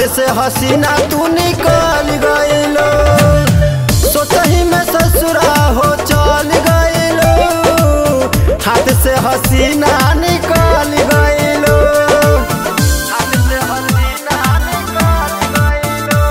से हसीना तू निकल गइलो सोचही में ससुरा हो चल गइलो हाथ से हसीना निकल गइलो हाथ से हसीना निकल गइलो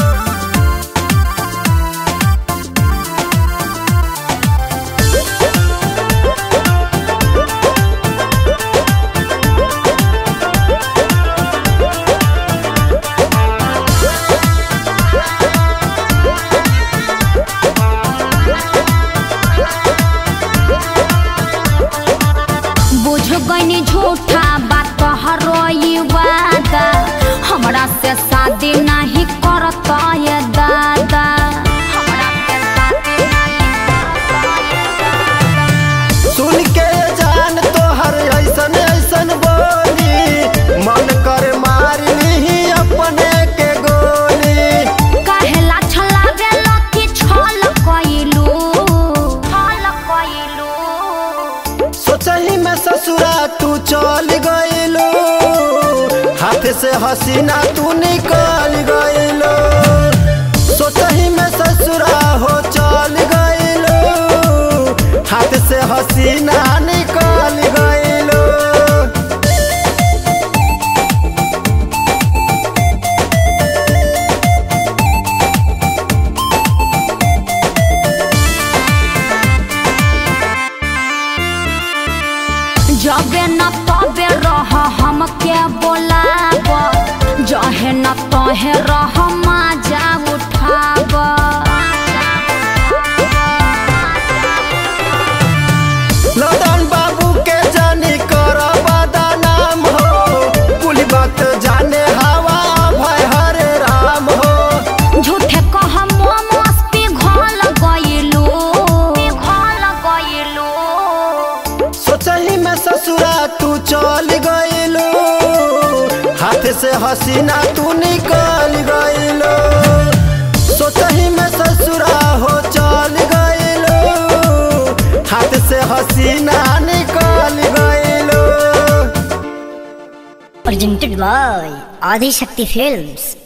बुझ गईनी झूठा बात तोहरो ई वादा हमरा से शादी नहीं करत ये दादा हमरा से शादी नहीं करत ये दादा। सुन के जान तोहर ऐसन ऐसन बोली मन कर मार ली अपने के गोली काहेला छलावेला कि छल कइलू छल कइलू सोचही में ससुरा तू चल गइलो हाथ से हसीना तू निकल गइलो सोचही में ससुरा हो चल गइलो हाथ से हसीना निकल गइलो जबे न तबे रह हमके बोलाब जहे न तहे रह मजा उठाब लदन बाबू के जानी कर बदनाम हो कुल बात जाने हवा भय हरे राम हो झूठे कह मोमोस पिघल गइलू पिघल गइलू सोचही में ससुरा तू चल गइलो हाथ से हसीना तू निकल गइलो सोचही में ससुरा हो चल गइलो हाथ से हसीना निकल गइलो presented by Adi Shakti Films.